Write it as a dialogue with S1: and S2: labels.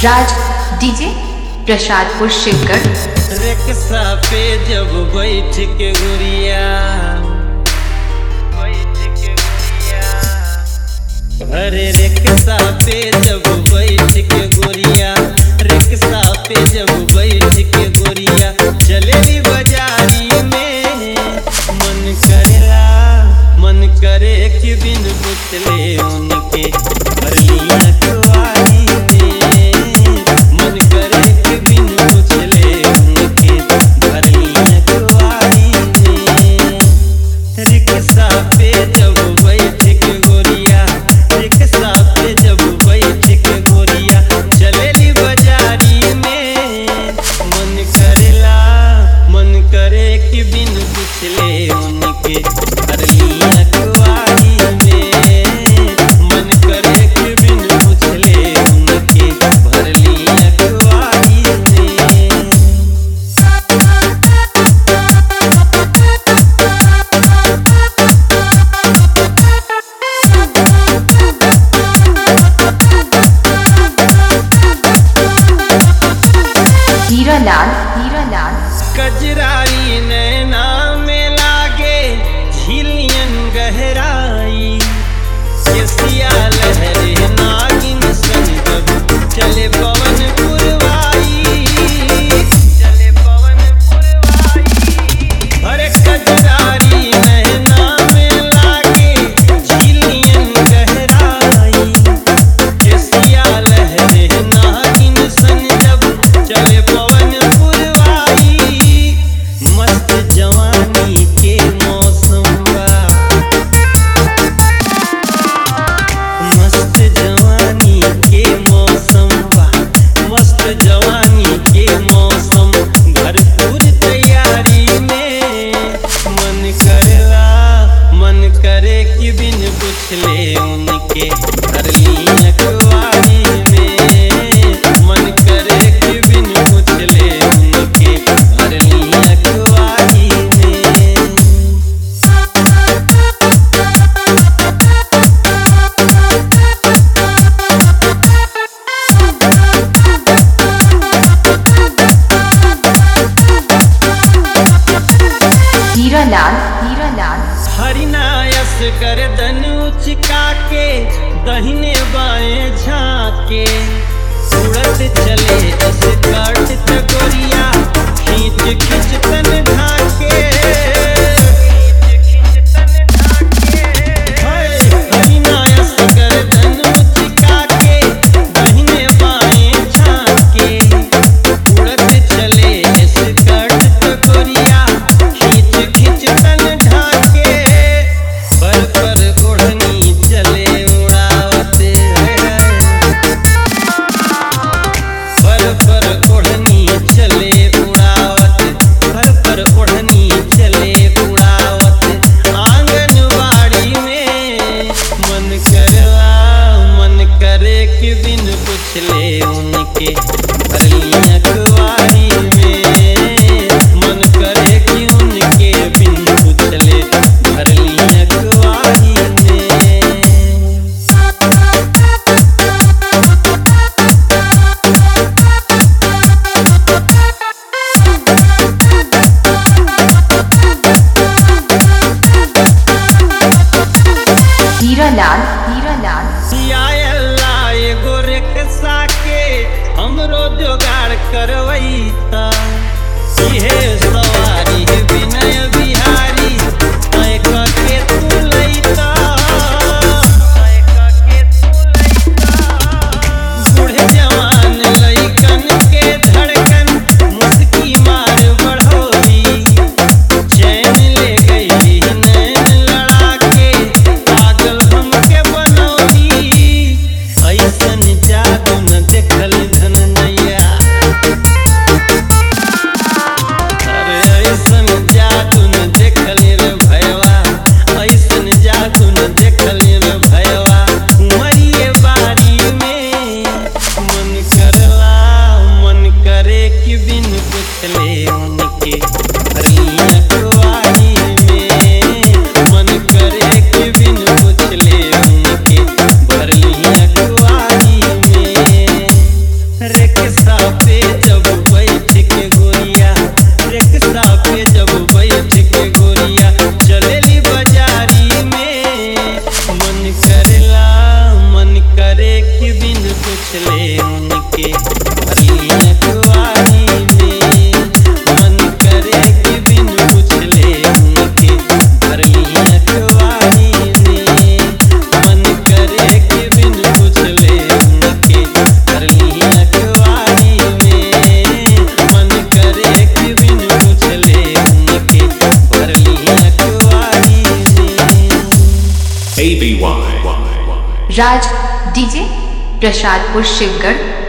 S1: राज DJ Prasadpur Shivgarh
S2: rickshaw पे जब बैठ के गुड़िया बैठ के गुड़िया अरे रिक्शा पे जब बैठ के गुड़िया रिक्शा पे जब बैठ के गुड़िया चलेली बाजारी में मन करेला मन करे कि बिन पुतले उनके भरलिया कुआरी में मन करे कि बिन पुछले उनके भरलिया कुआरी में रिक्शा पे जब बैठ के गोरिया रिक्शा पे जब बैठ के गोरिया चलेली बाजारी में मन करेला मन करे कि बिन पुछले उनके भरलिया कुआरी में मन करे कि बिन पुछले उनके भरलिया कुआरी में
S1: हीरा लाल हीरा लाल
S2: कजराई नैना में लागे झिलियन गहराई केसिया लहरे नागिन सन जब चले पवन पुरवाई चले पवन पुरवाई अरे कजरारी नैना में लागे झिलियन गहराई केसिया लहरे नागिन सन जब चले पवन पुरवाई मस्त जवानी के मौसम बा मस्त जवानी के मौसम बा मस्त जवानी के मौसम भरपूर तैयारी में मन करेला मन करे कि बिन पुछले उनके भरली अखबारी में मन करे कि बिन पुछले उनके भरली अखबारी में
S1: हीरा लाल हीरा लाल
S2: हरिनायस गर्दन उचका के दहिने बाएं झाके उड़त चले अस काट तगोरिया खींच खींच तन ढाके हाय, हरिनायस गर्दन उचका के दहिने बाएं झाके उड़त चले इस कट तगोरिया खींच खींच तन ढाके पर पर ओढ़नी चले उड़ावते पर पर ओढ़नी चले उड़ावत पर पर ओढ़नी चले उड़ावत आंगनबाड़ी में मन करवा मन करे कि बिन पुछले उनके भरलिया कुआरी में मन करे कि उनके बिन पुछले भरलिया कुआरी में
S1: हीरा लाल हीरा लाल
S2: या अल्लाह एगो रिक्शा के हमरो जोगाड़ करवैता इहे सवारी विनय बिहारी तय के तू लैता तय के तू लैता बूढ़े जवान लइकन के धड़कन मुस्की मार बढ़ोली चैन ले गई नैन लड़ा के पागल हमके बनौली ऐसन जादू न देखल धन नैया अरे ऐसन जादू न देखल रे भयवा ऐसन जादू न देखल रे भयवा उमरिए बारी में मन करला मन करे कि बिन पुछले उनके भरलिया कुआरी में मन करे कि बिन पुछले उनके भरलिया कुआरी में रिक्शा पे जब बैठ के गोरिया रिक्शा पे जब बैठ के गोरिया चलेली बाजारी में मन करेला मन करे कि बिन पूछले उनके भरलिया कुआरी में मन करे कि बिन पूछले उनके भरलिया कुआरी में मन करे कि बिन पूछले उनके भरलिया कुआरी में मन करे कि बिन पूछले उनके भरलिया कुआरी में
S3: ABY.
S1: राज डीजे प्रसादपुर शिवगढ़